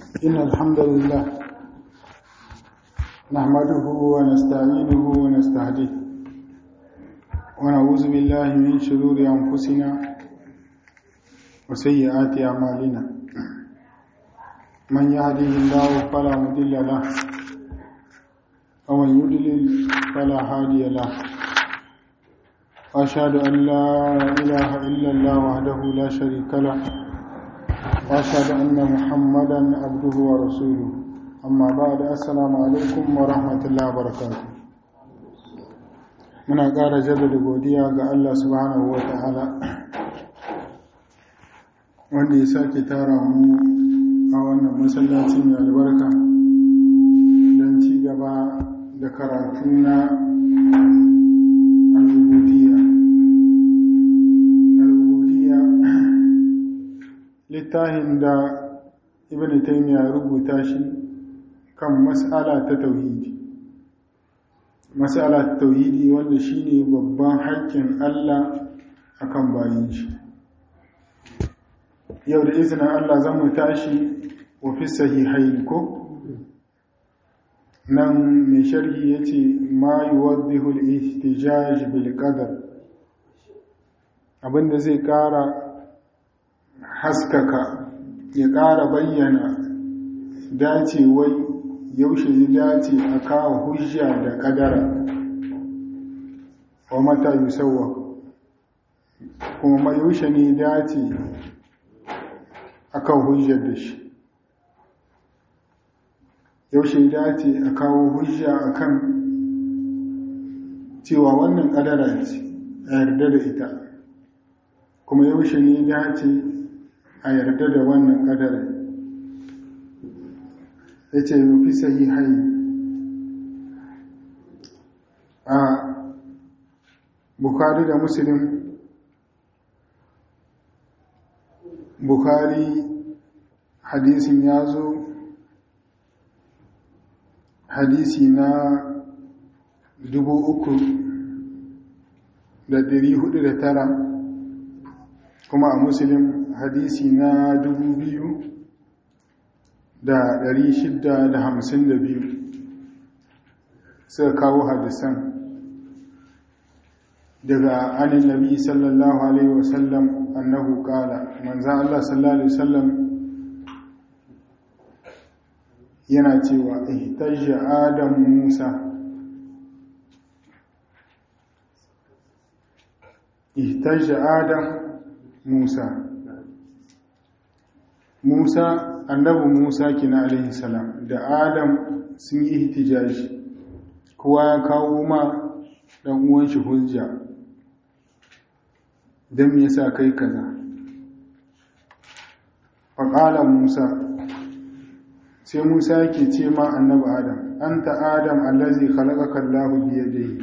إن الحمد لله نحمده ونستعينه ونستهديه ونعوذ بالله من شرور أنفسنا وسيئات أعمالنا من يهده الله فلا مضل له ومن يضلل فلا هادي له وأشهد أن لا إله إلا الله وحده لا شريك له وأشهد أن محمدا عبده ورسوله أما بعد السلام عليكم ورحمة الله وبركاته muna ƙara jaddada godiya ga Allah subhanahu wa ta'ala wanda ya sake tara mu a wannan masallaci mai albarka don ci gaba da karatu na littafin da ibn taymiya rubuta shi kan mas'ala ta tauhidi mas'ala ta tauhidi wanda shine babban haƙƙin Allah akan bayin shi yau da izinin Allah zan mu tashi wa fi sahihain ko nan mai sharhi yace ma yuwaddihu al-ihtijaj bil qadar abinda zai ƙara haskaka ya ƙara bayyana dacewai yaushe ya dace a kawo hujja da ƙadara wa mata yusawa kuma yaushe ne dace a kawo hujjar da shi yaushe dace a kawo hujja a kan cewa wannan ƙadara ce a yarda da ita kuma yaushe ne dace a yarda da wannan ƙadarin ya ce mafi sahihai a bukari da musulun bukari hadisin ya zo hadisi na dubu uku da ɗari hudu da tara kuma a musulun hadisi na dubu biyu da ɗari shida da hamsin da biyu suka kawo hadisan daga anin nabi sallallahu alaihi wasallam annahu kala manzan Allah sallallahu alaihi wasallam yana cewa ihtajja adam musa ihtajja adam musa musa annabi musa kina alaihi salam da adam sun yi ihtijaji kowa ya kawo ma dan uwan shi hujja dan me yasa kai kaza faqala musa sai musa yake ce ma annabi adam anta adam allazi khalaqaka allah bi yadihi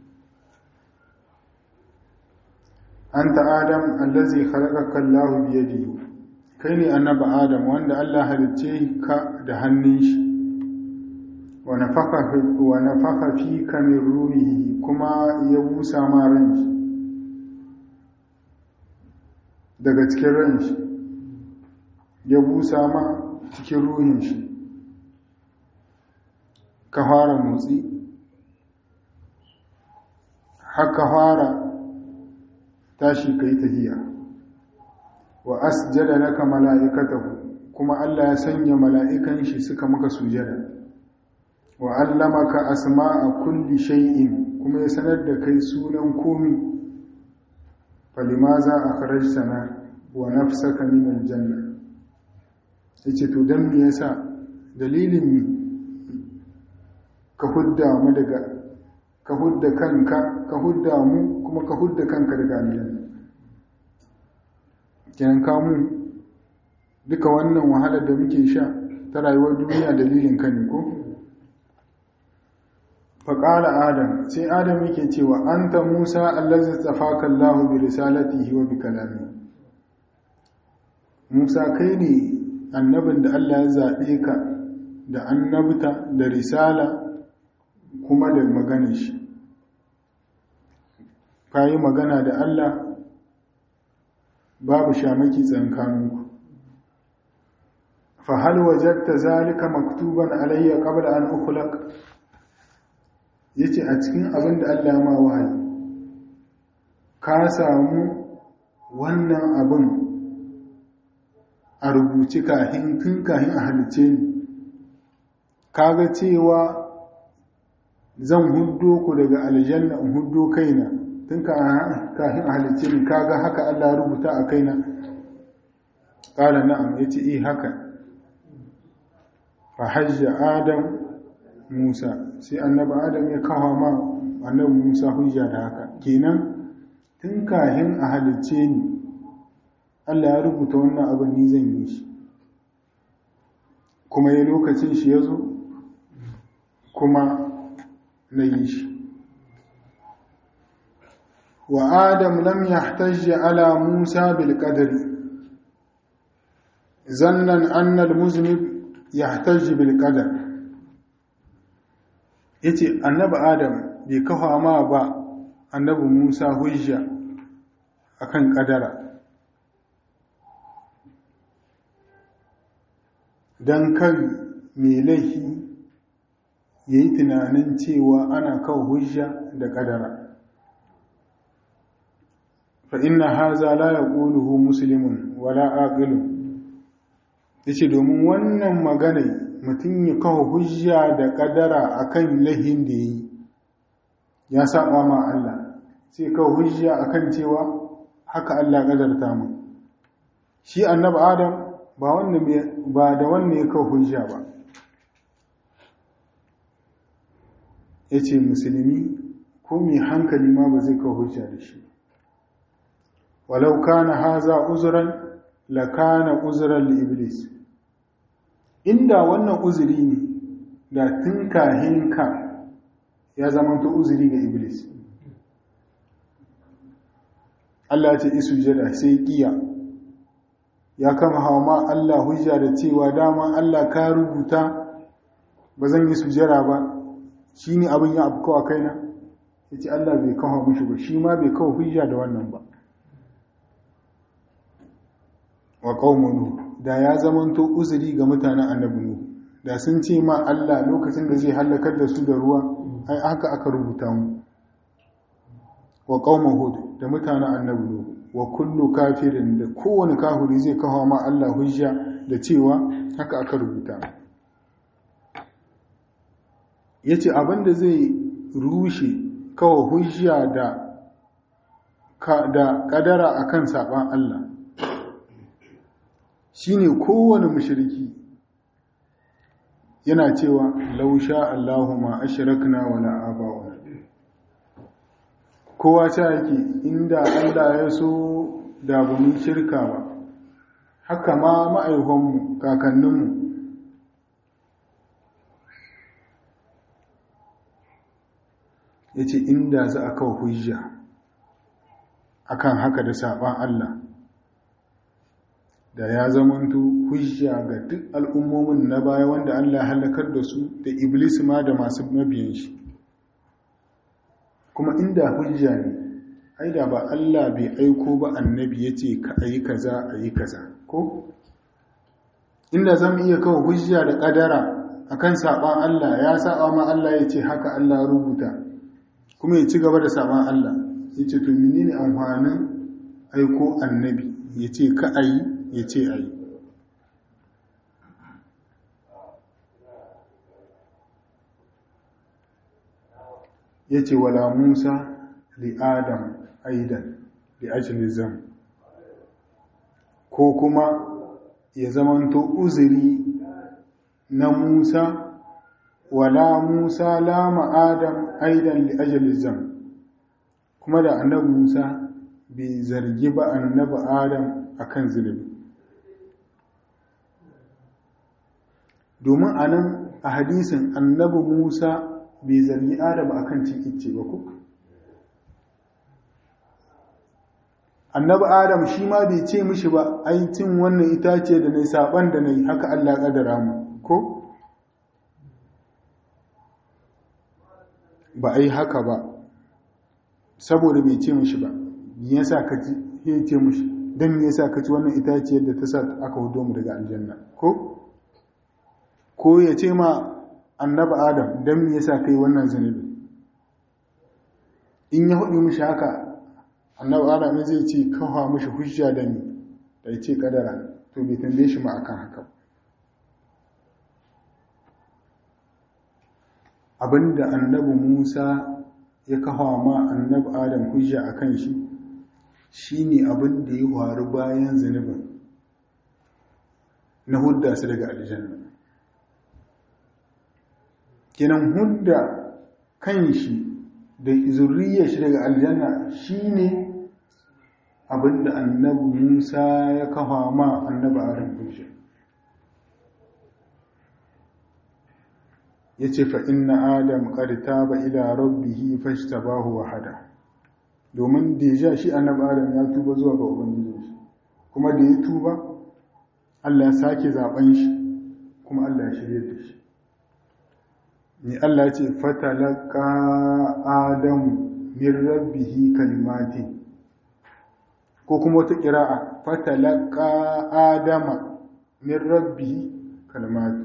anta adam allazi khalaqaka allah bi yadihi kai ne annaba adam wanda Allah halicce ka da hannun shi wa nafaka fi ka min ruhihi kuma ya busa ma ran shi daga cikin ran shi ya busa ma cikin ruhin shi ka fara motsi haka fara tashi kai tahiya wa asjada laka mala'ikatahu kuma Allah ya sanya mala'ikan shi suka maka sujada wa allamaka asma'a kulli shay'in kuma ya sanar da kai sunan komi falimaza akhrajtana wa nafsaka min aljanna yace to dan me yasa dalilin mi ka hudda mu daga ka hudda kanka ka hudda mu kuma ka hudda kanka daga aljanna kenan kamu duka wannan wahalar da muke sha ta rayuwar duniya dalilin ka ne ko faƙala adam sai adam yake cewa an ta musa allazi tsafaka allahu bi risalatihi wa bi kalami musa kai ne annabin da allah ya zaɓe ka da annabta da risala kuma da maganar shi ka yi magana da allah babu shamaki tsankaninku fa hal wajadta zalika maktuban alayya qabla an ukhlaq yace a cikin abin da Allah ma wahayi ka samu wannan abin a rubuci kahin tun kahin a halice ni kaga cewa zan huddo ku daga aljanna in huddo kaina tun kahin a halice ni kaga haka Allah rubuta a kaina ƙala na'am ya ce eh haka fa hajja adam musa sai annabi adam ya kawo ma annabi musa hujja da haka kenan tun kahin a halice ni Allah ya rubuta wannan abin ni zan yi shi kuma ya lokacin shi ya zo kuma na yi shi wa adam lam yahtajja ala musa bil qadri zannan anna al muznib yahtajji bil qadar yace annabi adam bai kafa ma ba annabi musa hujja akan kadara don kan mai laifi ya yi tunanin cewa ana kawo hujja da ƙadara fa inna haza la ya ƙuluhu musulmin wala aƙilu ya ce domin wannan magana mutum ya kawo hujja da ƙadara a kan laifin da ya yi ya saba ma Allah sai kawo hujja a kan cewa haka Allah ƙadarta mu shi annabi adam ba da wannan ya kawo hujja ba ya ce musulmi ko mai hankali ma ba zai kawo hujja da shi walau kana haza uzuran la kana uzuran li iblis inda wannan uzuri ne da tun kahin ka ya zama ta uzuri ga iblis Allah ce isu jada sai kiya ya kama hawa ma Allah hujja da cewa dama Allah ka rubuta ba zan yi sujara ba shi ne abin ya abu kawa kaina ya ce Allah bai kawo mushi ba shi ma bai kawo hujja da wannan ba wa ƙaunanu da ya zamanto uzuri ga mutanen annabi Nuhu da sun ce ma Allah lokacin da zai hallakar da su da ruwa ai haka aka rubuta mu wa qauma hud da mutanen annabi Nuhu wa kullu kafirin da kowane kafiri zai kawo ma Allah hujja da cewa haka aka rubuta yace abinda zai rushe kawo hujja da da kadara akan saban Allah shine kowane mushriki yana cewa lausha Allahu ma ashrakna wala aba'una kowa ta yake inda Allah ya so da ba mu shirka ba haka ma ma'aihonmu kakanninmu ya ce inda za a kawo hujja akan haka da saɓan Allah da ya zamanto hujja ga duk al'ummomin na baya wanda Allah halakar da su da iblis ma da masu mabiyan shi kuma inda hujja ne ai da ba Allah bai aiko ba annabi ya ce ka ayi kaza ayi kaza ko inda zan iya kawo hujja da kadara akan saban Allah ya saba ma Allah ya ce haka Allah rubuta kuma ya ci gaba da saban Allah ya ce to menene amfanin aiko annabi ya ce ka ayi ya ce ayi ya ce wala musa li adam aidan li ajli zam ko kuma ya zamanto uzuri na musa wala musa lama adam aidan li ajli zam kuma da annabi musa bai zargi ba annabi adam akan zunubi domin anan a hadisin annabi musa bai zargi adam akan cin icce ba ko annabi adam shi ma bai ce mishi ba ai cin wannan itace da nayi saban da nayi haka Allah kadara mu ko ba ai haka ba saboda bai ce mishi ba me yasa ka ci ya ce mishi dan me yasa ka ci wannan itace da ta sa aka hudo mu daga aljanna ko ko ya ce ma annabi adam don me yasa kai wannan zunubi in ya hudu mishi haka annabi adam zai ce kawo mishi hujja da ni da ya ce kadara to bai tambaye shi ma akan haka abinda annabi musa ya kawo ma annabi adam hujja akan shi shine abin da ya faru bayan zunubin na hudda su daga aljanna kenan hudda kan shi da zurriyar shi daga aljanna shine abinda annabi Musa ya kafa ma annabi Adam hujja yace fa inna adam qad taba ila rabbih fashtabahu wa hada domin deja shi annabi Adam ya tuba zuwa ga ubangiji shi kuma da ya tuba Allah ya sake zaben shi kuma Allah ya shirye da shi ni Allah ya ce fatalaka adamu min rabbihi kalimati ko kuma wata ƙira'a fatalaka adama min rabbihi kalimati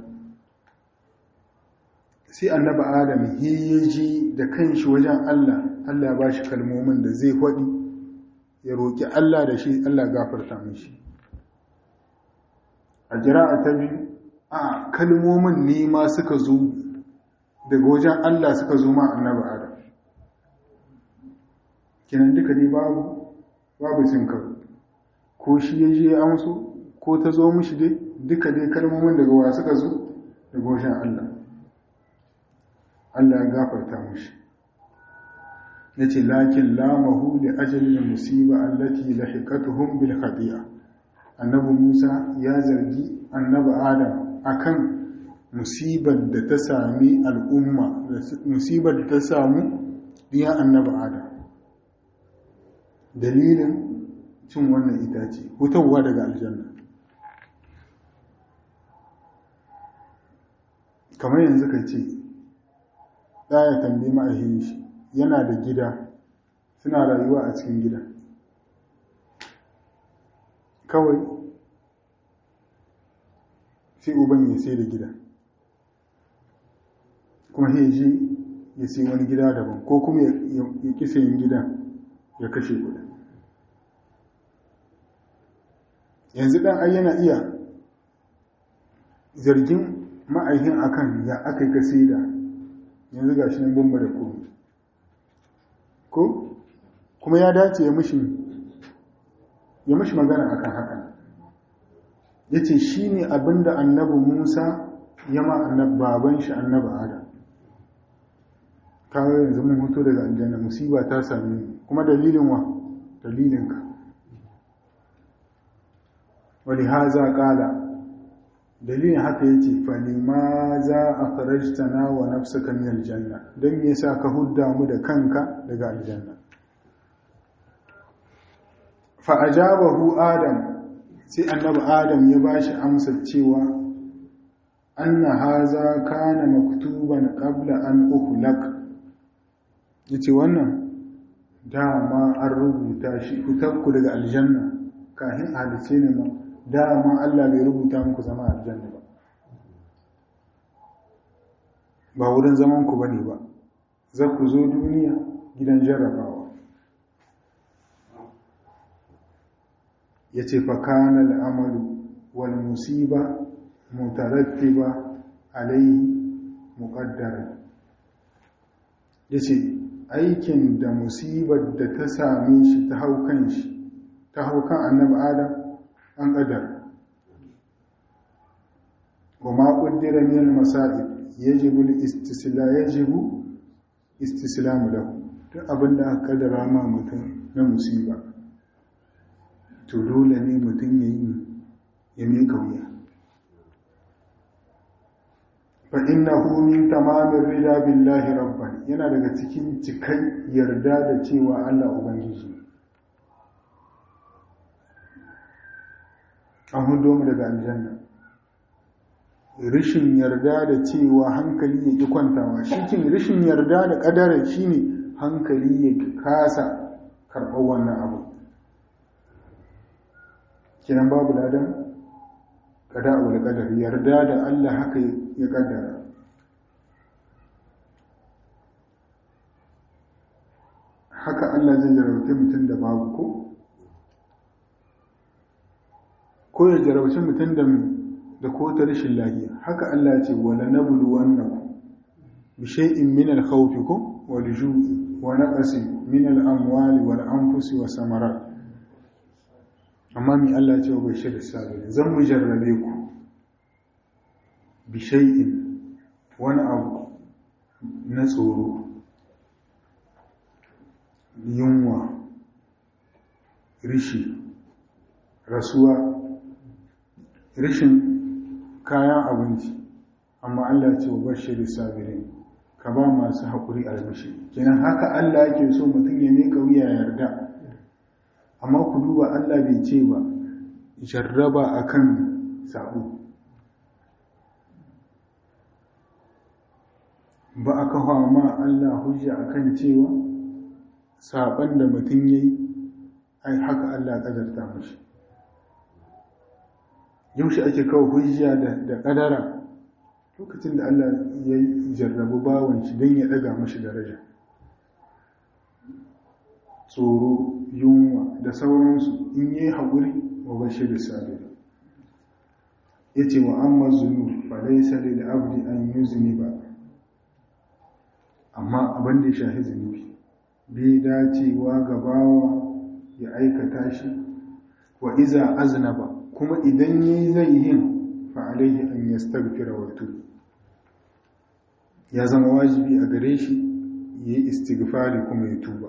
sai annaba adam ya ji da kanshi wajen Allah Allah ya bashi kalmomin da zai faɗi ya roƙi Allah da shi Allah gafarta mishi a jira'a ta biyu a kalmomin ne ma suka zo daga wajen Allah suka zo ma annabi Adam kinan duka ne babu babu cin karo ko shi ya je amso ko ta zo mishi dai duka dai kalmomin daga wa suka zo daga wajen Allah Allah ya gafarta mishi yace lakin lamahu li ajli musiba allati lahiqatuhum bil khati'a annabi Musa ya zargi annabi Adam akan musibar da ta sami al'umma musibar da ta samu diyan annabi Adam dalilin cin wannan itace hutawa daga aljanna kamar yanzu ka ce ɗaya tambayi ma'ahin shi yana da gida suna rayuwa a cikin gida kawai sai uban ya sai da gida kuma ya je ya sai wani gida daban ko kuma ya ƙi sayin gida ya kashe kuɗi yanzu ɗan ai yana iya zargin ma'aihin akan ya aka yi ka sai da yanzu ga shi nan bamba da komi ko kuma ya dace ya mishi ya mishi magana akan hakan ya ce shi ne abinda annabi musa ya ma annab baban shi annabi adam kawai yanzu mun hoto daga aljanna musiba ta sami kuma dalilin wa dalilinka wani haza kala dalilin haka yace falima za a farajtana wa nafsaka min aljanna dan me yasa ka hudda mu da kanka daga aljanna fa ajabahu adam sai annabi adam ya bashi amsa cewa anna haza kana maktuban qabla an uhlak yace wannan dama an rubuta shi fitarku daga aljanna kafin halice ne ma dama Allah bai rubuta muku zama aljanna ba ba wurin zaman ku bane ba za ku zo duniya gidan jarrabawa yace fa kana al'amalu wal musiba mutarattiba alayhi muqaddara yace aikin da musibar da ta same shi ta hau kan shi ta hau kan annabi adam an ƙadar wa ma ƙuddira min al-masa'ib yajibu al-istisla yajibu istislamu lahu duk abin da aka kaddara ma mutum na musiba to dole ne mutum ya yi ya mai kauya fa innahu min tamamin rida billahi rabban yana daga cikin cikai yarda da cewa Allah ubangiji an hudo mu daga aljanna rishin yarda da cewa hankali ya ki kwantawa shikin rishin yarda da kadara shine hankali ya kasa karɓar wannan abu kiran babu ladan kada wal qadar yarda da Allah haka ya kaddara haka Allah zai jarabta mutum da babu ko ko ya jarabci mutum da da ko ta rashin lafiya haka Allah ya ce wala nablu wannakum bi shay'in min al-khawf ko wal ju'i wa naqsin min al-amwali wal anfusi wa samarat amma mi Allah ya ce wa bashir sabirin zan mu jarrabe ku bi shay'in wani abu na tsoro yunwa rishi rasuwa rishin kayan abinci amma Allah ce wa bashir sabirin ka ba masu haƙuri albishi kenan haka Allah yake so mutum ya miƙa wuya yarda amma ku duba Allah bai ce ba jarraba akan sabo ba a kawo ma Allah hujja akan cewa saban da mutum yayi ai haka Allah kadarta mashi yaushe ake kawo hujja da kadara lokacin da Allah ya jarrabu bawan shi don ya daga mashi daraja tsoro yunwa da sauransu in yi haƙuri wa bashi da sabiri ya ce wa amma zunu ba laisa da abdi an yi zuni ba amma abin da ya shahi zunubi bai dacewa ga bawa ya aikata shi wa iza aznaba kuma idan yi zai yin fa'alaihi an ya stagfira wato ya zama wajibi a gare shi ya yi istighfari kuma ya tuba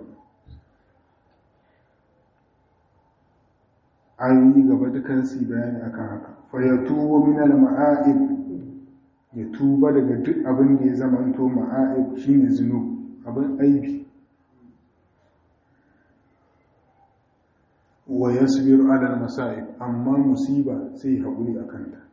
ayoyi gaba dukan su bayani akan haka fa ya tuba min al-ma'aib ya tuba daga duk abin da ya zamanto ma'aib shine zunub abin aibi wa yasbiru ala al-masa'ib amma musiba sai haƙuri akan ta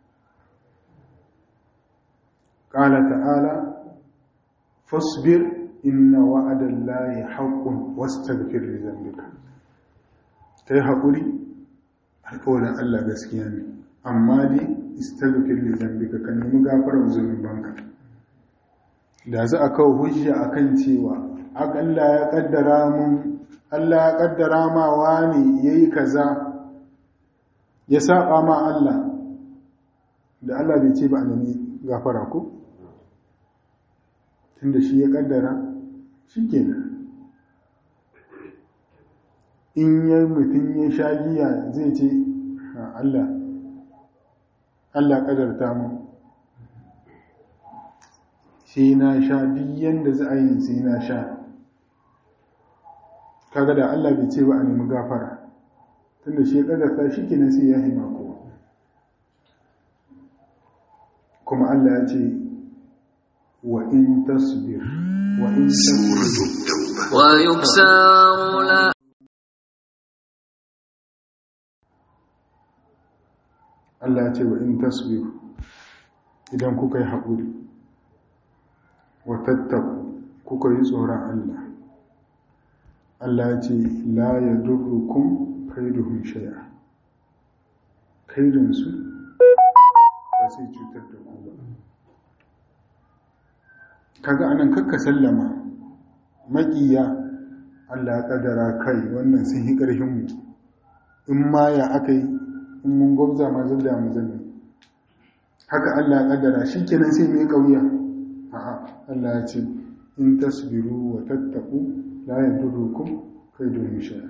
qala ta'ala fasbir inna wa'ada allahi haqqun wastaghfir li dhanbika kai haƙuri alƙawarin Allah gaskiya ne amma dai istaghfir li dhanbika kan nemi gafarar zunubanka da za a kawo hujja akan cewa Allah ya kaddara mun Allah ya kaddara ma wani yayi kaza ya saba ma Allah da Allah bai ce ba a nemi gafara ko tunda shi ya kaddara shikenan in ya mutum ya sha giya zai ce Allah Allah kadarta mu sai na sha duk yanda za a yi sai na sha kaga da Allah bai ce ba a nemi gafara tunda shi ya kadarta shi kenan sai ya hima kowa kuma Allah ya ce wa in tasbir wa in tasbir wa yuksaru la Allah ce wa in tasbiru idan kuka yi haƙuri wa tattaku kuka yi tsoron Allah Allah ya ce la ya durrukun kaiduhun shaya kaidinsu ba sai cutar da ku ba kaga anan kakka sallama maƙiya Allah ya ƙadara kai wannan sun yi ƙarfinmu in ma ya aka yi in mun gwabza ma zubda mu zanne haka Allah ya kaddara shikenan sai mai kauya a'a Allah ya ce in tasbiru wa tattaqu la yadurukum kaydun shay'a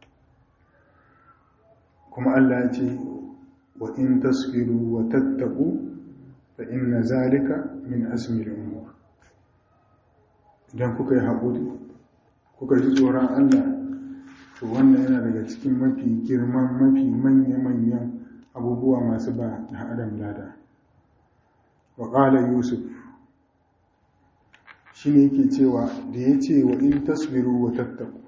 kuma Allah ya ce wa in tasbiru wa tattaqu fa inna zalika min azmi al-umur idan kuka yi haƙuri kuka ji tsoron Allah to wannan yana daga cikin mafi girman mafi manya-manyan abubuwa masu ba da adam lada wa ƙala yusuf shi ne yake cewa da ya ce wa in taswiru wa tattaku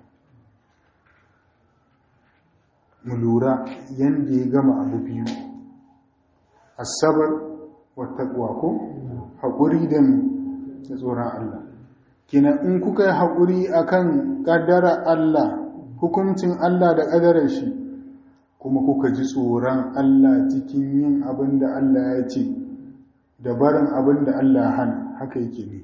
mu lura yadda ya gama abu biyu asabar wa takwa ko haƙuri da da tsoron Allah kina in kuka yi haƙuri akan ƙaddara Allah hukuncin Allah da ƙadarar shi kuma kuka ji tsoron Allah cikin yin abin da Allah ya ce da barin abin da Allah ya hana haka yake ne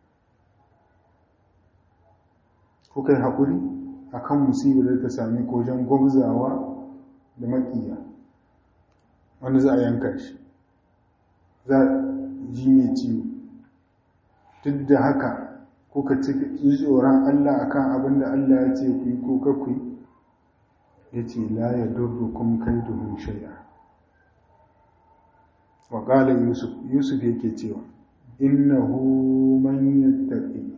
kuka yi haƙuri a kan musibar da ta sami kojan gwamzawa da maƙiya wanda za a yanka shi za a ji mai ciwo duk da haka kuka ci tsoron Allah akan abin da Allah ya ce ku yi ko kakwai ya ce la ya durru kun kai domin shai'a wa ƙala yusuf yusuf yake cewa innahu man yattaqi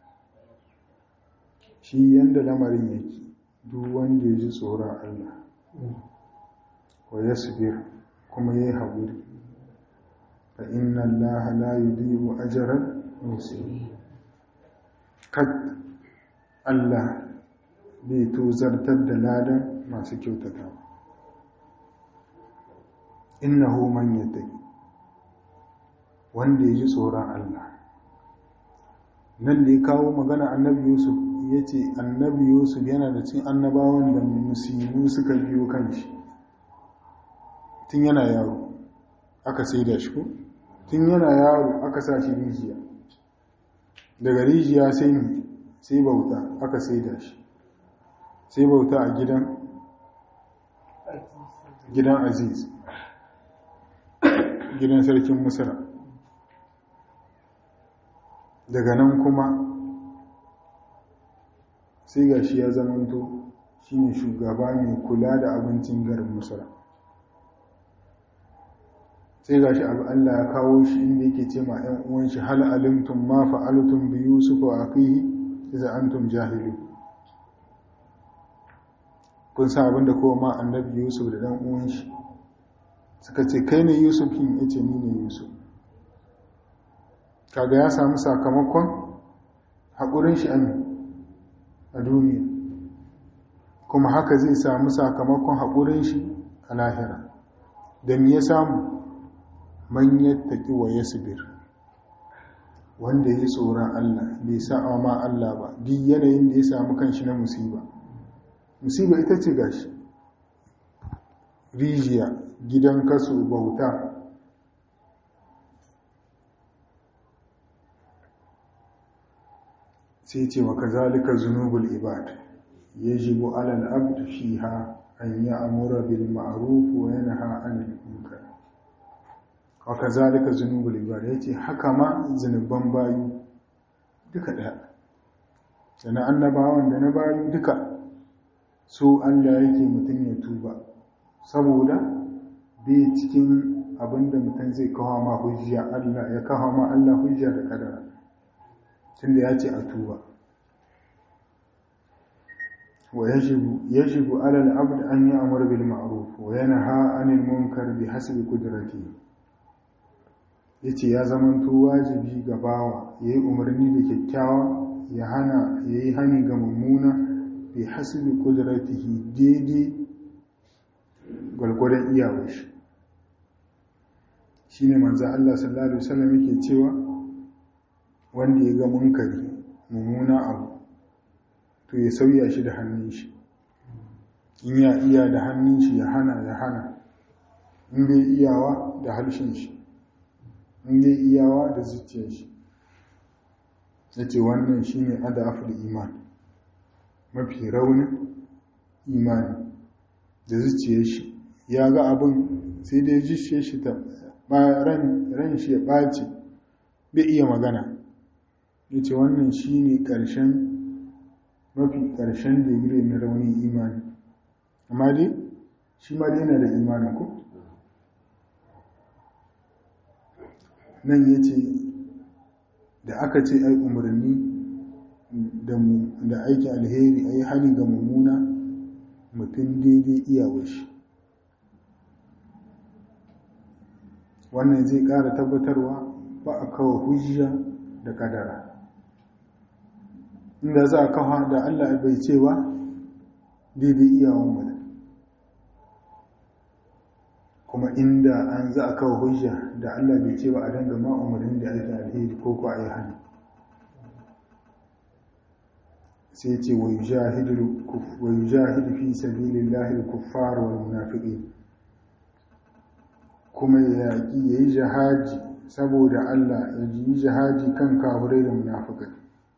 shi yanda lamarin yake duk wanda ya ji tsoron Allah wa yasbir kuma yayi haƙuri fa inna Allah la yudhi'u ajran muhsinin kad Allah bai tozartar da ladan masu kyautata innahu man yattaqi wanda ya ji tsoron Allah nan da ya kawo magana annabi Yusuf ya ce annabi Yusuf yana da cin annabawan da musibu suka biyo kan shi tun yana yaro aka sai da shi ko tun yana yaro aka sa shi rijiya daga rijiya sai ne sai bauta aka sai da shi sai bauta a gidan gidan aziz gidan sarkin musara daga nan kuma sai ga shi ya zamanto shine shugaba mai kula da abincin garin musara sai ga shi abu Allah ya kawo shi inda yake ce ma 'yan uwan shi hal alimtum ma fa'altum bi yusuf wa akhihi idza antum jahilu kun sa abinda kowa ma annabi yusuf da dan uwan shi suka ce kai ne yusuf kin yace ni ne yusuf kaga ya samu sakamakon haƙurin shi a duniya kuma haka zai samu sakamakon haƙurin shi a lahira da me ya samu man yattaki wa yasbir wanda ya tsoron Allah bai sa'a ma Allah ba duk yanayin da ya samu kanshi na musiba musiba ita ce gashi rijiya gidan kaso bauta sai ce wa kazalika zunubul ibad yajibu ala al-abd fiha an ya'mura bil ma'ruf wa yanha 'anil munkar wa kazalika zunubul ibad yace haka ma zunuban bayu duka daya sana annabawan da na bayu duka su Allah yake mutun ya tuba saboda bai cikin abinda mutum zai kawo ma hujja Allah ya kawo ma Allah hujja da kadara tunda ya ce a tuba wa yajibu yajibu ala al-abd an ya'mur bil ma'ruf wa yanha 'anil munkar bi hasbi qudratihi yace ya zamanto wajibi ga bawa yayi umarni da kyakkyawa ya hana yayi hani ga mummuna bi hasbi qudratihi daidai gwargwadon iyawar shi shine manzo Allah sallallahu alaihi wasallam yake cewa wanda ya ga munkari mummuna abu to ya sauya shi da hannun shi in ya iya da hannun shi ya hana ya hana in bai iyawa da harshen shi in bai iyawa da zuciyar shi ya ce wannan shi ne adaful iman mafi raunin imani da zuciyar shi ya ga abin sai dai zuciyar shi ta ran shi ya ɓaci bai iya magana ya ce wannan shi ne ƙarshen mafi ƙarshen digiri na raunin imani amma dai shi ma dai yana da imanin ku nan ya ce da aka ce ai umarni da aikin alheri ai hali ga mummuna mutum daidai iyawar shi wannan zai ƙara tabbatarwa ba a kawo hujja da kadara inda za a kawo da Allah bai cewa daidai iyawan mu kuma inda an za a kawo hujja da Allah bai cewa a danga ma umarnin da ake alheri ko ko a yi hannu sai ce wa yujahidu fi sabilillahi al-kuffar wal munafiqin kuma ya yaƙi ya yi jihadi saboda Allah ya yi jihadi kan kafirai da munafikai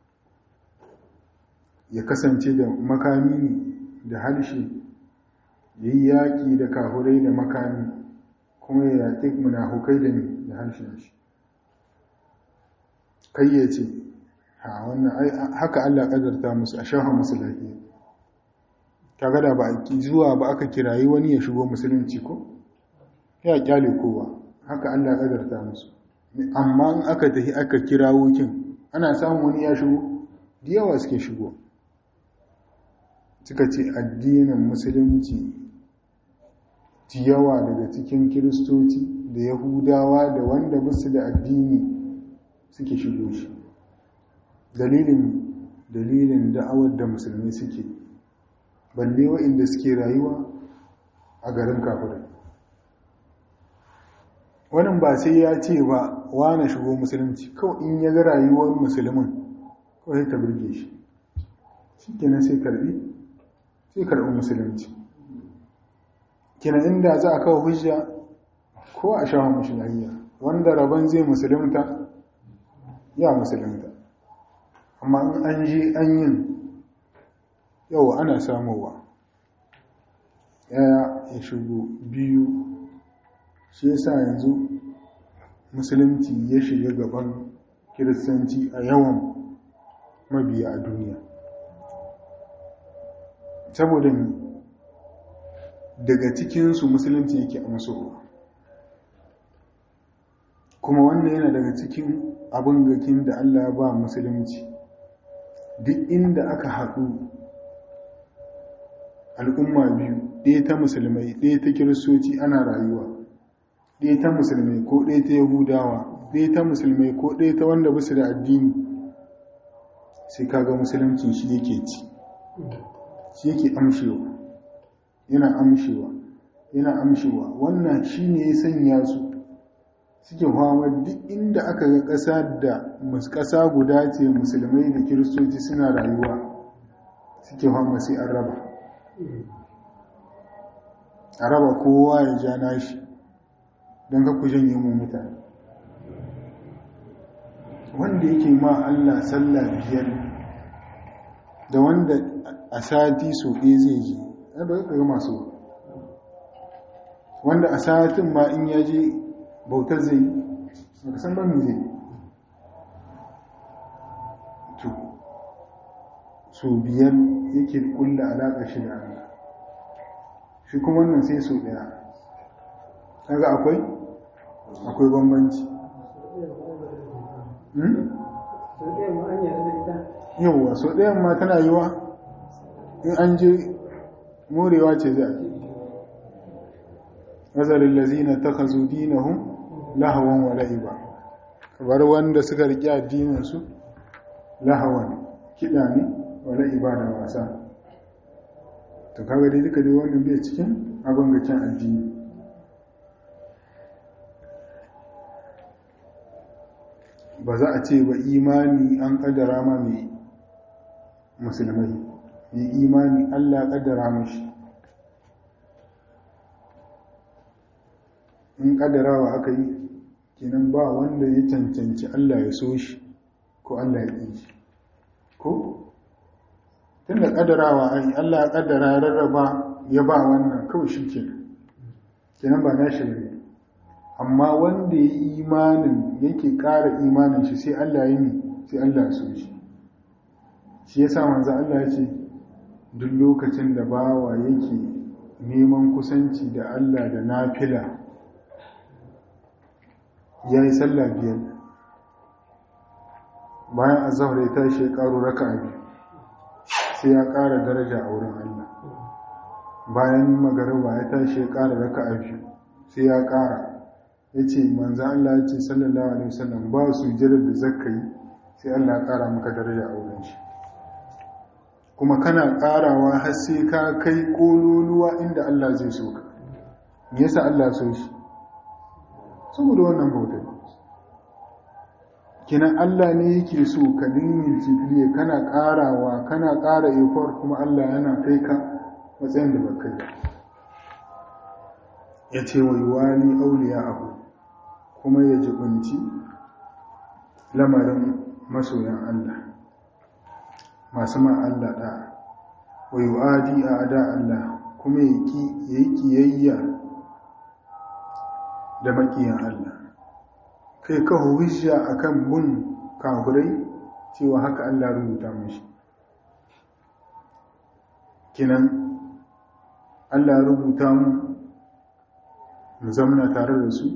ya kasance da makami ne da harshe ya yi yaƙi da kafirai da makami kuma ya yaƙi munafukai da ne da harshen shi kai ya ce ha wannan haka Allah ƙadarta musu a shafa musu lafiya kaga da ba a zuwa ba aka kirayi wani ya shigo musulunci ko ya kyale kowa haka Allah ƙadarta musu amma in aka tafi aka kira wukin ana samun wani ya shigo da yawa suke shigo suka ce addinin musulunci ci yawa daga cikin kiristoci da yahudawa da wanda musu da addini suke shigo shi dalilin dalilin da'awar da musulmi suke balle wa'inda suke rayuwa a garin kafirai wannan ba sai ya ce ba wane shigo musulunci kawai in ya ga rayuwar musulmin kawai ta birge shi shi kenan sai karbi sai karbi musulunci kina inda za a kawo hujja ko a shawa mashi lahiya wanda rabon zai musulunta ya musulunta amma in an je an yin yau ana samowa ya ya shigo biyu shi yasa yanzu musulunci ya shiga gaban kiristanci a yawan mabiya a duniya saboda daga cikinsu musulunci yake amsowa kuma wannan yana daga cikin abin gakin da Allah ya ba musulunci duk inda aka haɗu al'umma biyu ɗaya ta musulmai ɗaya ta kiristoci ana rayuwa ɗaya ta musulmai ko ɗaya ta yahudawa ɗaya ta musulmai ko ɗaya ta wanda basu da addini sai kaga musulunci shi yake ci shi yake amshewa yana amshewa yana amshewa wannan shi ne ya sanya su suke fama duk inda aka ga ƙasa da ƙasa guda ce musulmai da kiristoci suna rayuwa suke fama sai an raba a raba kowa ya ja nashi don ka ku janye mu mutane wanda yake ma Allah sallah biyar da wanda a sati so ɗaya zai ji ba ka ga masu wanda a satin ma in ya je bautar zai ba ka san ba mu zai to so biyar yake kulla alaƙa shi da Allah shi kuma wannan sai so ɗaya kaga akwai akwai bambanci yauwa so ɗayan ma tana yiwa in an je morewa ce za a nazarin lazina ta kazo dinahun lahawan wa la'iba kamar wanda suka riƙe addininsu lahawan kiɗa ne wa la'iba da wasa to kaga dai duka dai wannan bai cikin abin gakin addini ba za a ce ba imani an kaddara ma mai musulmai mai imani allah kaddara mashi in kaddarawa aka yi kenan ba wanda ya cancanci allah ya so shi ko allah ya ƙi shi ko tun da kaddarawa ai allah ya kaddara ya rarraba ya ba wannan kawai shi kenan kenan ba na shi ne amma wanda ya yi imanin yake ƙara imanin shi sai Allah ya yi sai Allah ya so shi shi yasa manzo Allah ya ce duk lokacin da bawa yake neman kusanci da Allah da nafila ya yi sallah biyar bayan azahar ya tashi ya ƙaro raka biyu sai ya ƙara daraja a wurin Allah bayan magariba ya tashi ya ƙara raka biyu sai ya ƙara ya ce manzo Allah ya ce sallallahu alaihi wasallam ba su jirar da zaka yi sai Allah ya ƙara maka daraja a wurin shi kuma kana ƙarawa har sai ka kai ƙololuwa inda Allah zai so ka me yasa Allah so shi saboda wannan bautar kinan Allah ne yake so ka dinga jibriya kana karawa kana kara effort kuma Allah yana kai ka matsayin da baka yi ya ce wa yuwali auliya abu kuma ya jibinci lamarin masoyan Allah masu ma Allah da wa yu'adi a ada Allah kuma ya yi kiyayya da makiyan Allah kai ka hujja akan bin kafirai cewa haka Allah rubuta mashi kinan Allah rubuta mu mu zamna tare da su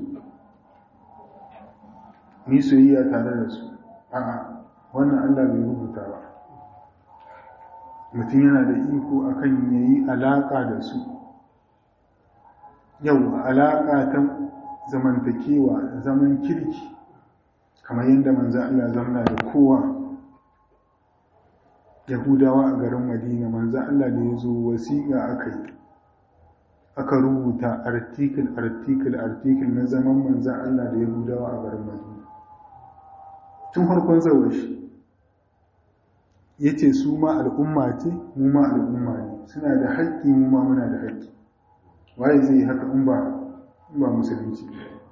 ni soyayya tare da su a'a wannan Allah bai rubuta ba mutum yana da iko akan yayi alaka da su yau alaka ta zamantakewa zaman kirki kamar yadda manzo Allah zamna da kowa yahudawa a garin madina manzo Allah da ya zo wasiƙa aka yi aka rubuta article article article na zaman manzan Allah da yahudawa a garin madina tun farkon zawar shi ya ce su ma al'umma ce mu ma al'umma ne suna da haƙƙi mu ma muna da haƙƙi waye zai yi haka in ba ba musulunci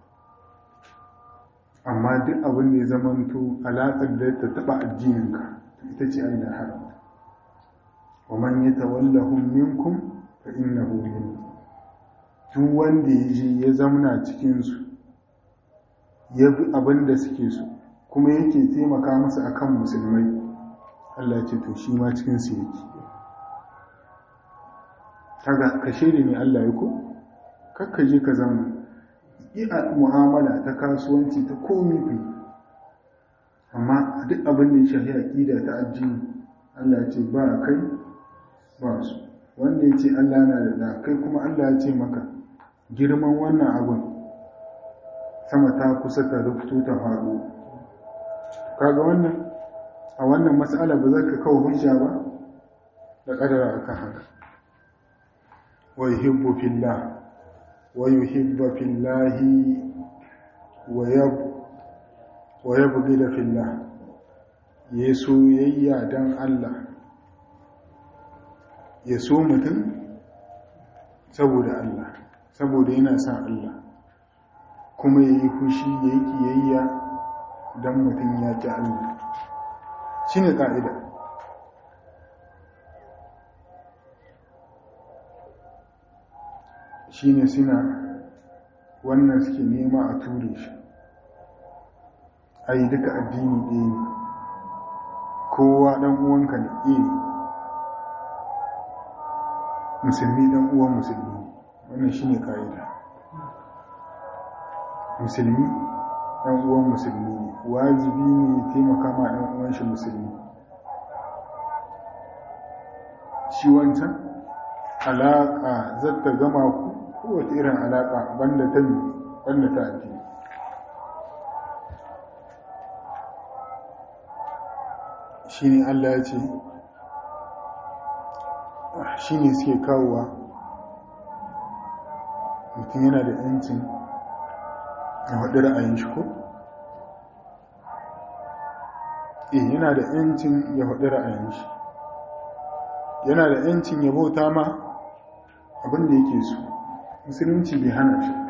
amma duk abin da ya zamanto alaƙar da ta taɓa addininka ita ce Allah ya haramta wa man yatawallahum minkum fa innahu minkum duk wanda ya je ya zamna cikin su ya bi abin da suke so kuma yake taimaka masa akan musulmai Allah ya ce to shi ma cikin su yake kaga kashe ne Allah ya ko kakka je ka zama yi a mu'amala ta kasuwanci ta komi ku amma duk abin da ya shafi aƙida ta addini Allah ya ce ba kai ba su wanda ya ce Allah na da da kai kuma Allah ya ce maka girman wannan abin sama ta kusa ta rufuto ta faɗo kaga wannan a wannan matsala ba za ka kawo hujja ba da ƙadara akan haka wa yuhibbu fillah ويحب في الله ويب ويبغض في الله yeso yayya dan Allah ya so mutum saboda Allah saboda yana son Allah kuma yayi fushi yayi kiyayya dan mutum ya ki Allah shine ka'ida shi ne suna wannan suke nema a ture shi a yi duka addini ɗaya ne kowa ɗan uwanka ne iya musulmi ɗan uwan musulmi wannan shi ne ƙa'ida musulmi ɗan uwan musulmi ne wajibi ne taimaka ma ɗan uwan shi musulmi shi wancan alaƙa zata gama ku kowace irin alaƙa banda ta banda ta addini shi ne Allah ya ce shi ne suke kawowa mutum yana da yancin ya haɗu ra'ayin shi ko? eh yana da yancin ya haɗu ra'ayin shi yana da yancin ya bauta ma abin da yake so musulunci bai hana shi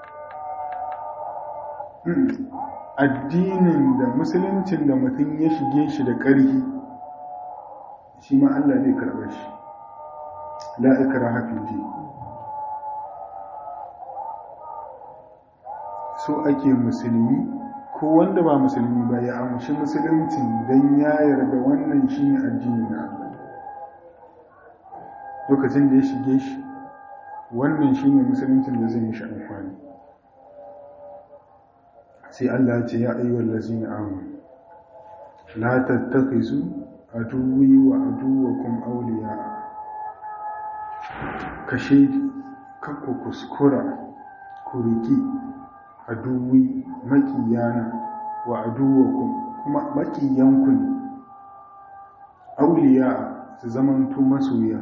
addinin da musuluncin da mutum ya shige shi da ƙarfi shi ma Allah zai karɓar shi la'ikara hafi ji so ake musulmi ko wanda ba musulmi ba ya amshi musuluncin don ya yarda wannan shi ne addini na Allah lokacin da ya shige shi wannan shi ne musuluncin da zai mishi amfani sai Allah ce ya ayyuwar lazina amu la tattakhizu aduwi wa aduwakum awliya kashe kakku kuskura ku riki aduwi makiyana wa aduwakum kuma makiyanku ne awliya su zamantu masoya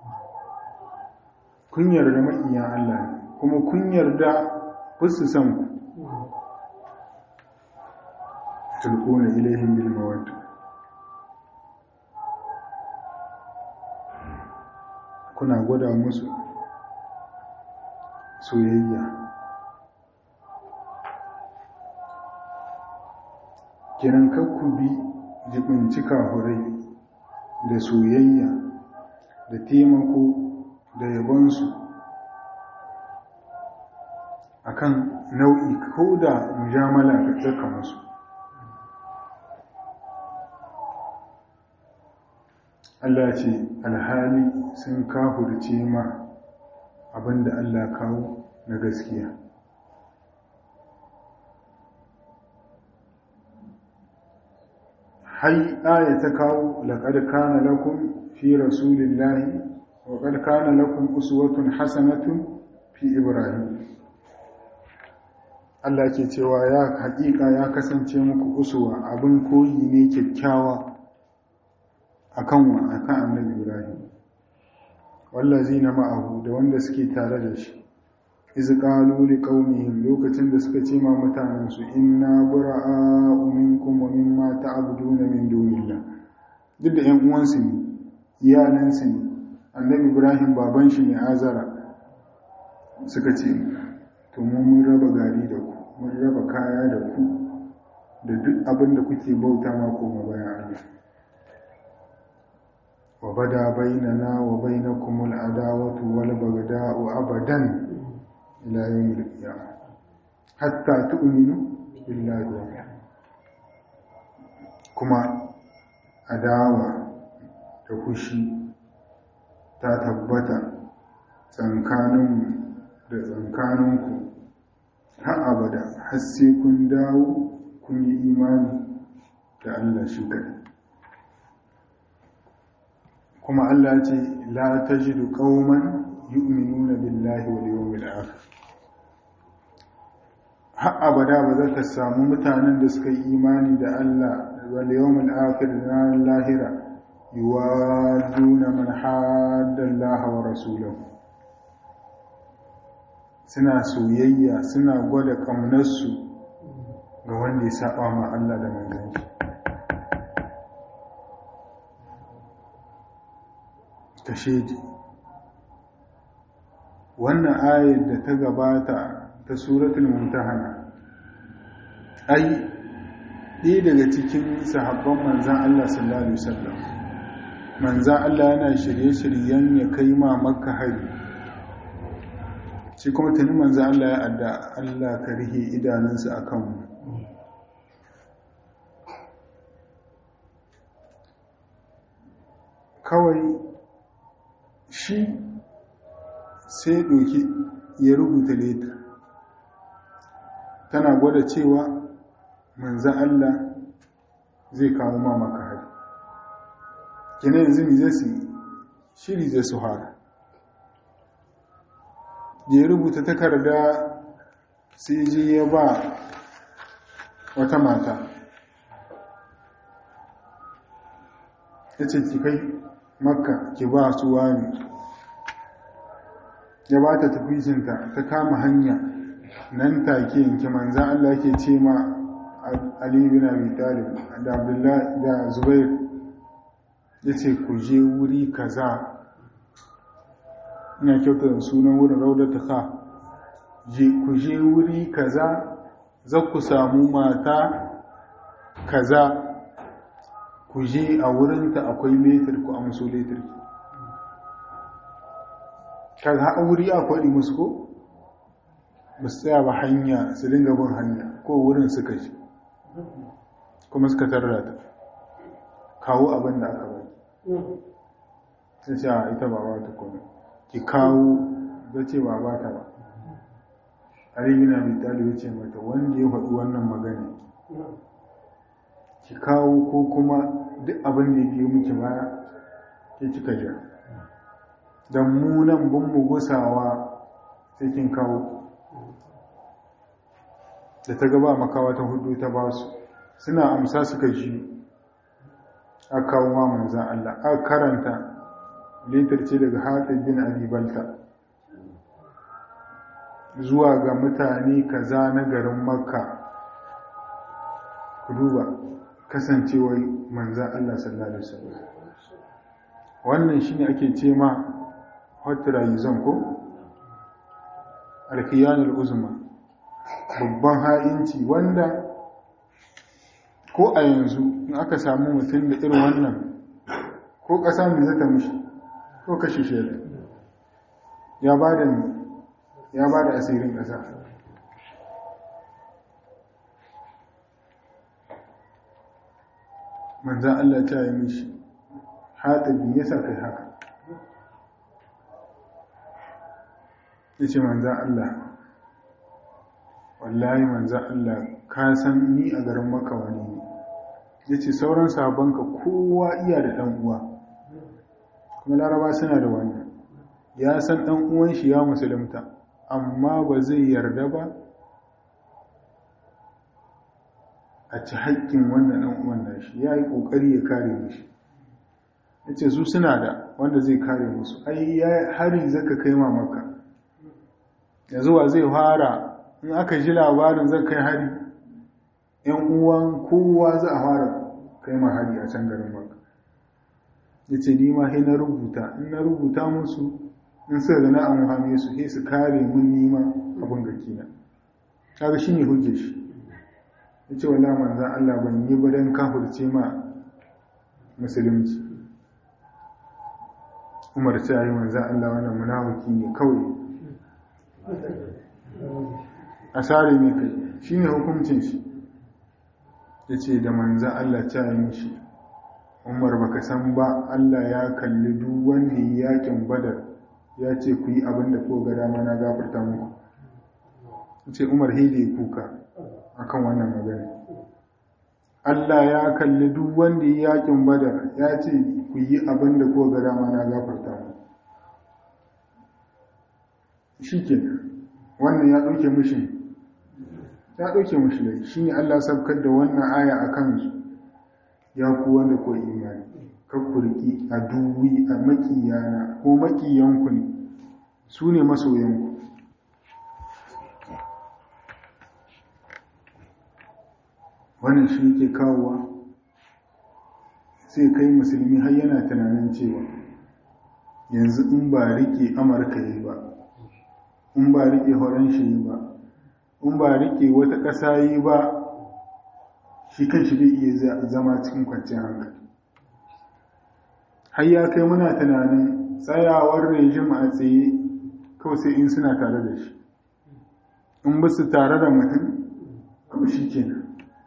kun yarda makiyan Allah ne kuma kun yarda fusu san ku tulquna ilaihim bil mawadda kuna gwada musu soyayya kiran kakku bi jibinci kafurai da soyayya da taimako da yabonsu akan nau'i ko da mujamala ka tsaka musu Allah ce alhali sun kafurce ma abinda Allah kawo na gaskiya hai aya ta kawo laqad kana lakum fi rasulillahi wa qad kana lakum uswatun hasanatun fi ibrahim Allah ke cewa ya haƙiƙa ya kasance muku uswa abin koyi ne kyakkyawa akan wa akan annabi Ibrahim wallazina ma'ahu da wanda suke tare da shi iz qalu liqaumihim lokacin da suka ce ma mutanen su inna bura'a'u minkum wa mimma ta'buduna min dunillah duk da ƴan uwansu ne iyalan su ne annabi Ibrahim baban shi ne Azara suka ce to mu mun raba gari da ku mun raba kaya da ku da duk abin da kuke bauta ma koma bayan Allah وبدا بيننا وبينكم العداوة والبغضاء أبدا إلى يوم القيامة حتى تؤمنوا بالله وحده كما عداوة تخشي تتبت tsankaninmu da tsankaninku har abada har sai kun dawo kun yi imani da Allah shi kaɗai kuma Allah ce la tajidu qauman yu'minuna billahi wal yawmil akhir har abada ba za ka samu mutanen da suka yi imani da Allah wal yawmil akhir na lahira yuwaduna man hadda Allah wa rasulahu suna soyayya suna gwada ƙaunarsu ga wanda ya saba ma Allah da manzon shi tashedi wannan ayar da ta gabata ta suratul mumtahana ai ɗaya daga cikin sahabban manzan Allah sallallahu alaihi wasallam manzan Allah yana shirye-shiryen ya kai ma makka hari shi kuma tuni manzan Allah ya adda Allah ka rihe idanunsa a kanmu kawai shi sai ɗauki ya rubuta leta tana gwada cewa manzan Allah zai kawo ma maka hari kina yanzu mi zai su shiri zai su hara da ya rubuta takarda sai ji ya ba wata mata ya ce ki kai makka ki ba su wani ya ba ta tafizinta ta kama hanya nan take yanki manzan Allah ke ce ma Ali bin Abi Talib da Abdullahi da Zubair ya ce ku je wuri kaza ina kyauta da sunan wurin raudata ka ku je wuri kaza za ku samu mata kaza ku je a wurinta akwai metar ku amso letar kaga a wuri a kwaɗi musu ko ba su tsaya ba hanya su dinga bin hanya ko wurin suka ji kuma suka tarra ta kawo abin da aka bai sai ce a ita ba ba ta kuma ki kawo da ce ba ba ta ba arigina mai talibu ce mata wanda ya faɗi wannan magana ki kawo ko kuma duk abin da ya biyo miki baya ke kika jira don munan bin mu gusawa sai kin kawo da ta gaba makawa ta hudu ta ba su suna amsa suka ji a kawo ma manzan Allah a karanta litar ce daga haɗin bin abibalta zuwa ga mutane kaza na garin makka ku duba kasancewar manzan Allah sallallahu alaihi wasallam wannan shine ake ce ma hotrayizon ko alkiyanul uzma babban ha'inci wanda ko a yanzu in aka samu mutum da irin wannan ko ƙasa mai zata mishi ko kashe shi ya ba da ya ba da asirin ƙasa manzan Allah ta yi mishi haɗabi ya sa kai haka ya ce manzan Allah wallahi manzan Allah ka san ni a garin maka wani ne ya ce sauran sabonka kowa iya da ɗan uwa kuma laraba suna da wannan ya san ɗan uwan shi ya musulunta amma ba zai yarda ba a ci haƙƙin wannan ɗan uwan da shi ya yi ƙoƙari ya kare mishi ya ce su suna da wanda zai kare musu ai ya hari zaka kai mamaka yanzu wa zai fara in aka ji labarin zai kai hari ‘yan uwan kowa za a fara kai ma hari a can garin maka ya ce ni ma na rubuta in na rubuta musu in suka gana an hame su sai su kare mun nima abin gakina kaga shi ne hujje shi ya ce wala manzan Allah ban yi ba don kafirce ma musulunci umar ce yi manzan Allah wannan munafiki ne kawai a sare mai kai shi ne hukuncin shi ya ce da manzan Allah ta yi mishi umar baka san ba Allah ya kalli duk wanda yi yakin badar ya ce ku yi abin da ko ga dama na gafarta muku ya ce umar hede kuka akan wannan magana Allah ya kalli duk wanda yi yakin badar ya ce ku yi abin da ko ga dama na gafarta muku shi ke wannan ya ɗauke mishi ya ɗauke mishi lai shi ne Allah sabkar da wannan aya a kansu ya ku wanda ko imani kakkurki a duwi a makiyana ko makiyanku ne su ne masoyanku wannan shi ke kawowa sai kai musulmi har yana tunanin cewa yanzu in ba rike amurka yi ba in ba rike horon shi yi ba in ba rike wata ƙasa yi ba shi kan shi bai iya zama cikin kwanciyar hankali har ya kai muna tunanin tsayawar rejim a tsaye kawai sai in suna tare da shi in ba su tare da mutum kawai shi kenan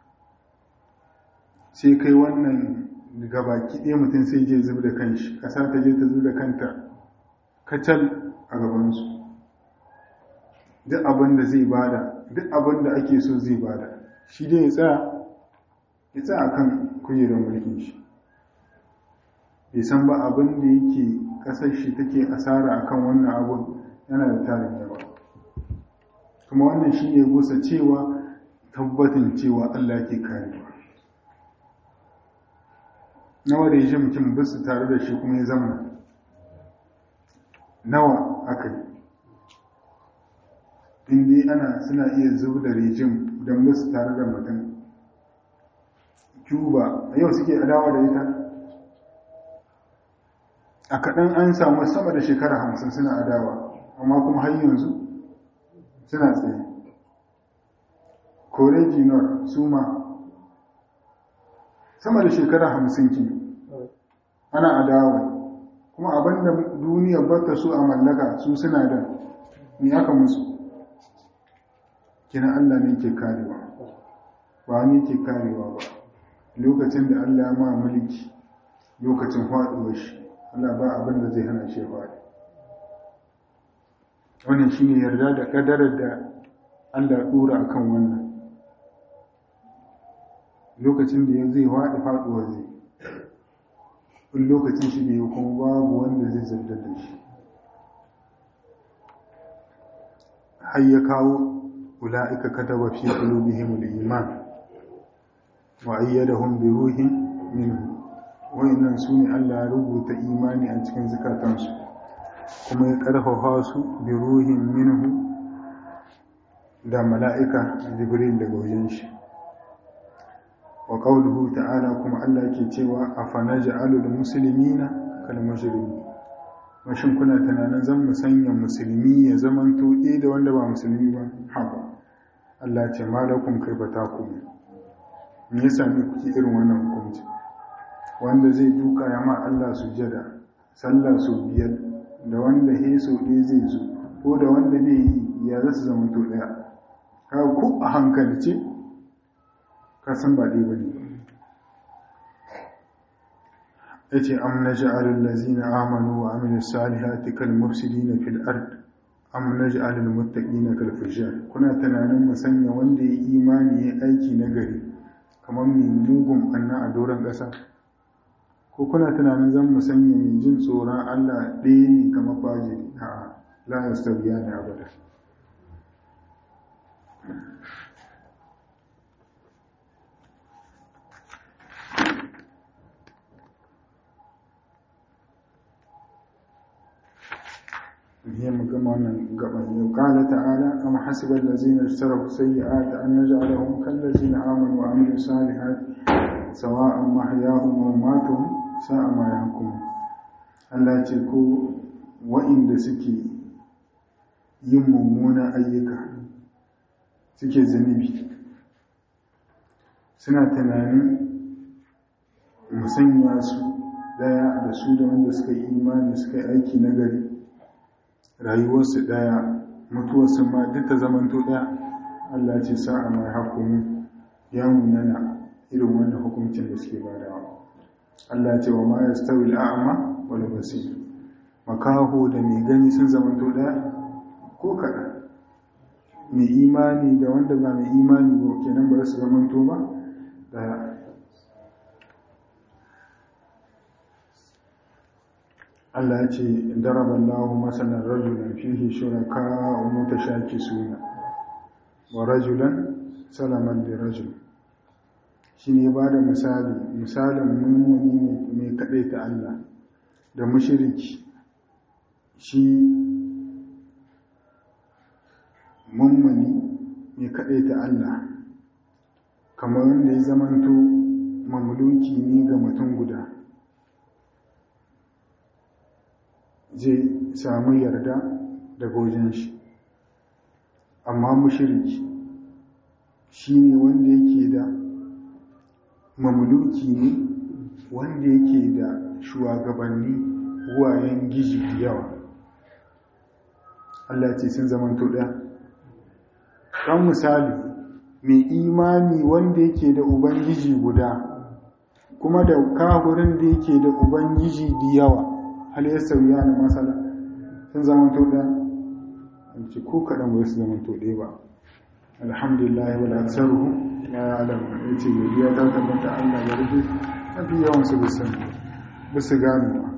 sai kai wannan gabaki ɗaya mutum sai je zub da kanshi ƙasa ta je ta zub da kanta kacal a gabansu duk abin da zai bada duk abin da ake so zai bada shi dai ya tsaya ya tsaya kan kujerar mulkin shi bai san ba abin da yake ƙasar shi take asara akan wannan abun yana da tarin yawa kuma wannan shi ne gusa cewa tabbatin cewa Allah ke karewa nawa da ya mutum bisu tare da shi kuma ya zama nawa aka yi inda ana suna iya zuba da rejim don bisu tare da mutum cuba a yau suke adawa da ita a kaɗan an samu sama da shekara hamsin suna adawa amma kuma har yanzu suna tsaye kore jinor su ma sama da shekara hamsin ki ana adawa kuma abinda duniya bata su a mallaka su suna da ni aka musu kina Allah ne ke karewa ba ni ke karewa ba lokacin da Allah ya ma mulki lokacin faɗuwar shi Allah ba abin da zai hana shi faɗi wannan shine yarda da kadarar da Allah ya dora akan wannan lokacin da ya zai faɗi faɗuwa zai in lokacin shi ne kuma babu wanda zai zartar da shi har ya kawo ula'ika kataba fi qulubihim al-iman wa ayyadahum bi ruhin minhu wa'annan sune Allah ya rubuta imani a cikin zakatansu kuma ya karfafa su bi ruhin minhu da mala'ika jibril daga wajen shi wa qawluhu ta'ala kuma Allah ke cewa afanaj'alul muslimina kal mujrimin mashin kuna tunanin zan mu sanya musulmi ya zaman tuɗe da wanda ba musulmi ba haba Allah ce malakum kai ba taku me ya sami kuke irin wannan hukunci wanda zai duka ya ma Allah sujada sallah su biyar da wanda he so ɗaya zai zo ko da wanda bai yi ya za su zama to ɗaya ka ku a hankali ce ka san ba ɗaya ba ne ya ce am na ja'alin lazina amanu wa amilu salihati kal mufsidina fil ard am na ja'alin muttaqina kal fujjar kuna tunanin mu sanya wanda ya imani ya aiki na gari kamar mai mugun anna a doron ƙasa ko kuna tunanin zan mu sanya mai jin tsoron Allah ɗaya ne kamar fajiri a la yastawiya ne abada هي مجمعنا قبل قال تعالى أم حسب الذين اجتروا السيئات أن نجعلهم كالذين آمنوا وعملوا الصالحات سواء محياهم وماتهم ساء ما يحكمون Allah ce ko wa'inda suke yin mummunan ayyuka suke zunubi suna tunanin musanya su daya da su da wanda suka yi imani suka yi aiki na gari rayuwarsu ɗaya mutuwarsu ma duk ta zamanto ɗaya Allah ce sa'a mai hakumu ya munana irin wannan hukuncin da suke badawa Allah ce wa ma ya stawi al'a'ama wani basir makaho da mai gani sun zamanto ɗaya ko kaɗan mai imani da wanda ba mai imani ba kenan ba su zamanto ba ɗaya Allah ya ce daraba Allahu masalan rajulan fihi shuraka mutashakisuna wa rajulan salaman li rajul shine ba da misali misalin mummuni mai kadaita Allah da mushriki shi mummuni mai kadaita Allah kamar wanda ya zamanto mamluki ne ga mutum guda zai samu yarda daga wajen shi amma mushiriki shi ne wanda yake da mamluki ne wanda yake da shugabanni wayan gizi da yawa Allah ce sun zamanto ɗaya ɗan misali mai imani wanda yake da ubangiji guda kuma da kahurin da yake da ubangiji da yawa hal ya sauya na matsala sun zama to ɗaya an ce ko kaɗan ba su zama to ɗaya ba alhamdulillah wal aksaruhu la ya'lamu ya ce godiya ta tabbata Allah ya rufe mafi yawan su bisan bisu gano ba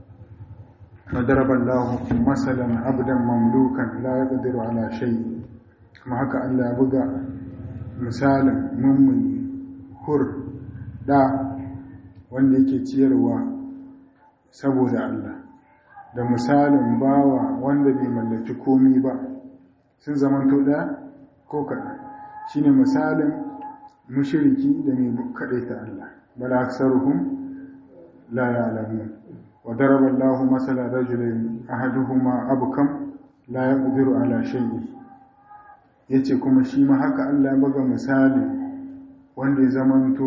madaraba Allah masalan abdan mamlukan la yaqdiru ala shay kuma haka Allah ya buga misalin mummuni hur da wanda yake ciyarwa saboda Allah da misalin bawa wanda bai mallaki komi ba sun zamanto ɗaya ko kaɗan shi ne misalin mushiriki da mai kaɗaita Allah bala aksaruhum la ya'lamun wa daraba Allahu masala rajulain ahaduhuma abkam la yaqdiru ala shay'in yace kuma shi ma haka Allah ya buga misali wanda ya zamanto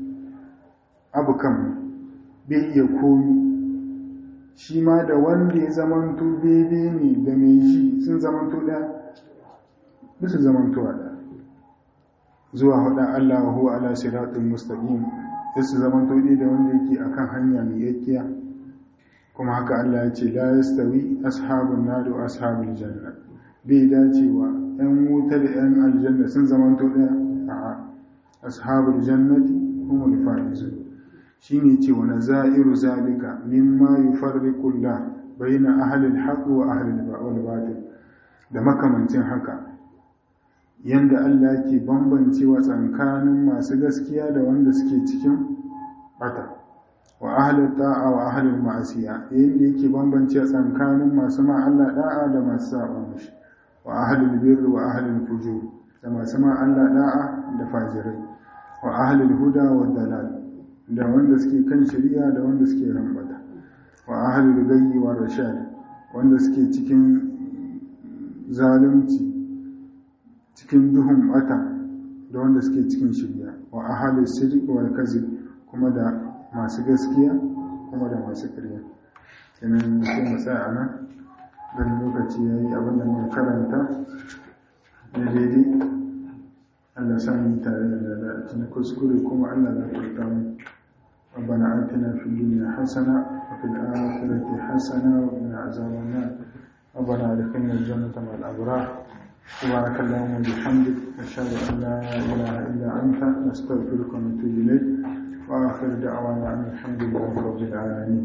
abkam bai iya komi shi ma da wanda ya zamanto bebe ne da mai shi sun zamanto ɗaya bisa zamanto a ɗaya zuwa haɗa Allah wa huwa ala siratun mustaqim sai su zamanto ɗaya da wanda yake akan hanya mai yakkiya kuma haka Allah ya ce la yastawi ashabun nar wa ashabul janna bai dacewa ɗan wuta da ɗan aljanna sun zamanto ɗaya a'a ashabul jannati humul faizun shine ce wa nazairu zalika mimma yufarriqu Allah baina ahli al-haqq wa ahli al-batil da makamancin haka yanda Allah ke bambancewa tsakanin masu gaskiya da wanda suke cikin bata wa ahli ta'a wa ahli al-ma'siya yanda yake bambancewa tsakanin masu ma Allah da'a da masu saba mishi wa ahli al-birr wa ahli al-fujur da masu ma Allah da'a da fajirai wa ahlul huda wa dalal da wanda suke kan shari'a da wanda suke rambata wa ahlul gayyi wa rashad wanda suke cikin zalunci cikin duhun bata da wanda suke cikin shari'a wa ahlul sidq wal kazib kuma da masu gaskiya kuma da masu ƙarya kenan sai mu tsaya a nan dan lokaci yayi abin da muka karanta daidai Allah sami tare da lalacin kuskure kuma Allah na furta mu ربنا آتنا في الدنيا حسنة وفي الآخرة حسنة وقنا عذاب النار ربنا أدخلنا الجنة مع الأبرار سبحانك اللهم وبحمدك نشهد أن لا إله إلا أنت نستغفرك ونتوب إليك وآخر دعوانا أن الحمد لله رب العالمين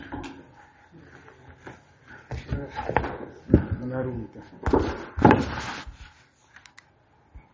na rubuta